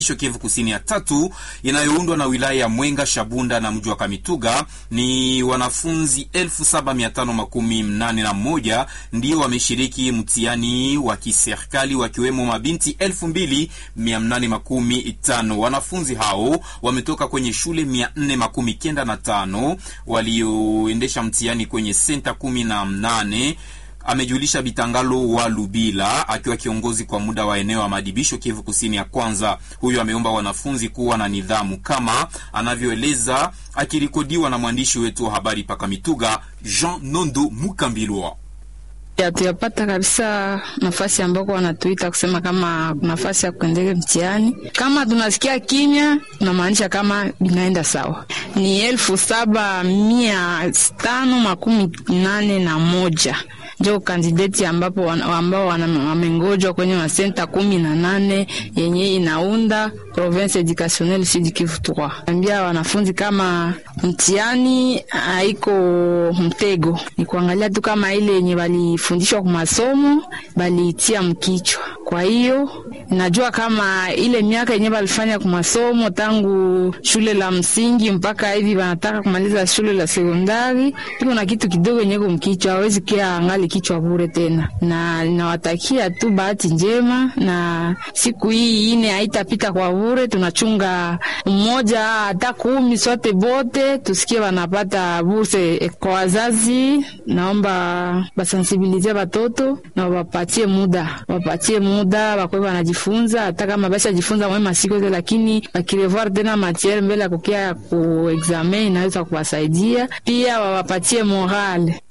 Kivu Kusini ya tatu inayoundwa na wilaya ya Mwenga, Shabunda na mji wa Kamituga ni wanafunzi elfu saba mia tano makumi mnane na moja ndio wameshiriki mtihani wa kiserikali wakiwemo mabinti elfu mbili mia mnane makumi tano. Wanafunzi hao wametoka kwenye shule mia nne makumi kenda na tano walioendesha mtihani kwenye senta kumi na mnane amejulisha Bitangalo wa Lubila akiwa kiongozi kwa muda wa eneo ya madibisho Kivu Kusini ya kwanza. Huyo ameomba wanafunzi kuwa na nidhamu kama anavyoeleza akirikodiwa na mwandishi wetu wa habari paka Mituga Jean Nondo Mukambilwa. Hatuyapata kabisa nafasi ambako wanatuita kusema kama nafasi ya kuendelea mtihani. Kama tunasikia kimya, tunamaanisha kama binaenda sawa. Ni elfu saba mia tano makumi nane na moja njo kandideti ambapo ambao wamengojwa kwenye masenta kumi na nane yenye inaunda province educationnelle Sud Kivu 3. Ambia wanafunzi kama mtihani haiko mtego, ni kuangalia tu kama ile yenye balifundishwa kwa masomo baliitia mkichwa. Kwa hiyo najua kama ile miaka yenye balifanya kwa masomo tangu shule la msingi mpaka hivi wanataka kumaliza shule la sekondari, iko na kitu kidogo yenye kumkichwa, hawezi kia angali kichwa bure tena, na ninawatakia tu bahati njema, na siku hii ine haitapita kwa bure. Tunachunga mmoja hata kumi, sote bote tusikie wanapata burse. Kwa wazazi, naomba basensibilize batoto na wapatie muda, wapatie muda bakwe wanajifunza, hata kama basi jifunza mwe masiku yote, lakini bakirevoir tena matiere mbele ya kukia ku examen inaweza kuwasaidia pia, wawapatie morale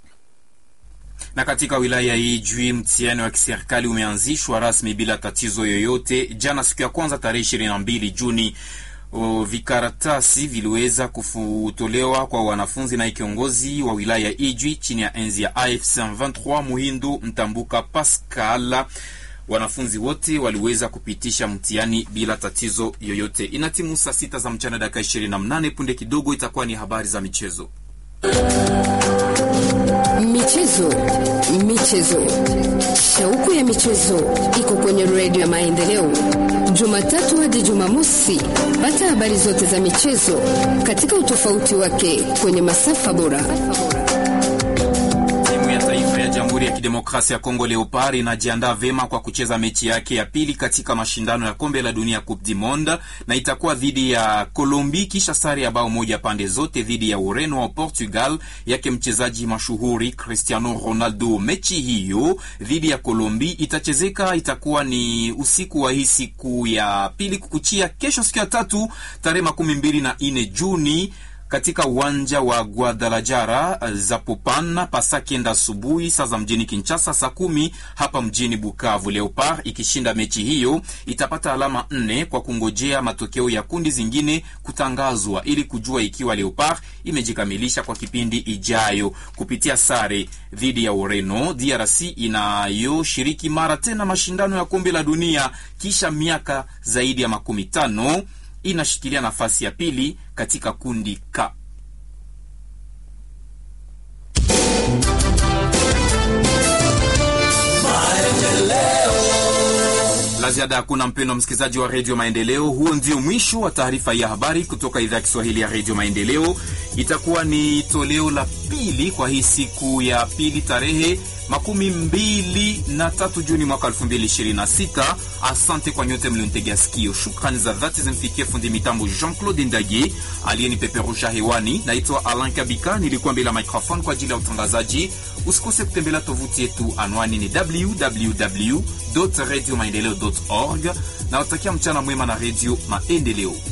na katika wilaya hii Ijwi, mtihani wa kiserikali umeanzishwa rasmi bila tatizo yoyote jana, siku ya kwanza tarehe ishirini na mbili Juni. O, vikaratasi viliweza kutolewa kwa wanafunzi na kiongozi wa wilaya ya Ijwi chini ya enzi ya AFC 23 Muhindu Mtambuka Pascal. Wanafunzi wote waliweza kupitisha mtihani bila tatizo yoyote. Inatimu saa sita za mchana dakika 28. Punde kidogo itakuwa ni habari za michezo. Michezo, michezo, shauku ya michezo iko kwenye redio ya Maendeleo, Jumatatu hadi Jumamosi. Pata habari zote za michezo katika utofauti wake kwenye masafa bora. Jamhuri ya Kidemokrasia ya Kongo Leopard inajiandaa vema kwa kucheza mechi yake ya pili katika mashindano ya kombe la dunia Coupe du Monde, na itakuwa dhidi ya Colombie kisha sare ya bao moja pande zote dhidi ya Ureno wa Portugal yake mchezaji mashuhuri Cristiano Ronaldo. Mechi hiyo dhidi ya Colombie itachezeka, itakuwa ni usiku wa hii siku ya pili kukuchia kesho, siku ya tatu tarehe makumi mbili na nne Juni katika uwanja wa Guadalajara Zapopan pasa kenda asubuhi saa za mjini Kinshasa, saa kumi hapa mjini Bukavu. Leopard ikishinda mechi hiyo itapata alama nne kwa kungojea matokeo ya kundi zingine kutangazwa ili kujua ikiwa Leopard imejikamilisha kwa kipindi ijayo. Kupitia sare dhidi ya Ureno, DRC inayoshiriki mara tena mashindano ya kombe la dunia kisha miaka zaidi ya makumi tano inashikilia nafasi ya pili katika kundi K. La ziada hakuna, mpendo msikilizaji wa redio Maendeleo. Huo ndio mwisho wa taarifa ya habari kutoka idhaa ya Kiswahili ya redio Maendeleo. Itakuwa ni toleo la pili kwa hii siku ya pili tarehe makumi mbili na tatu Juni mwaka elfu mbili ishirini na sita. Asante kwa nyote mlionitegea sikio. Shukrani za dhati zimfikie fundi mitambo Jean Claude Ndage aliyenipeperusha hewani. Naitwa Alan Kabika, nilikuwa mbele ya microphone kwa ajili ya utangazaji. Usikose kutembelea tovuti yetu, anwani ni www radio maendeleo org. Nawatakia mchana mwema na redio Maendeleo.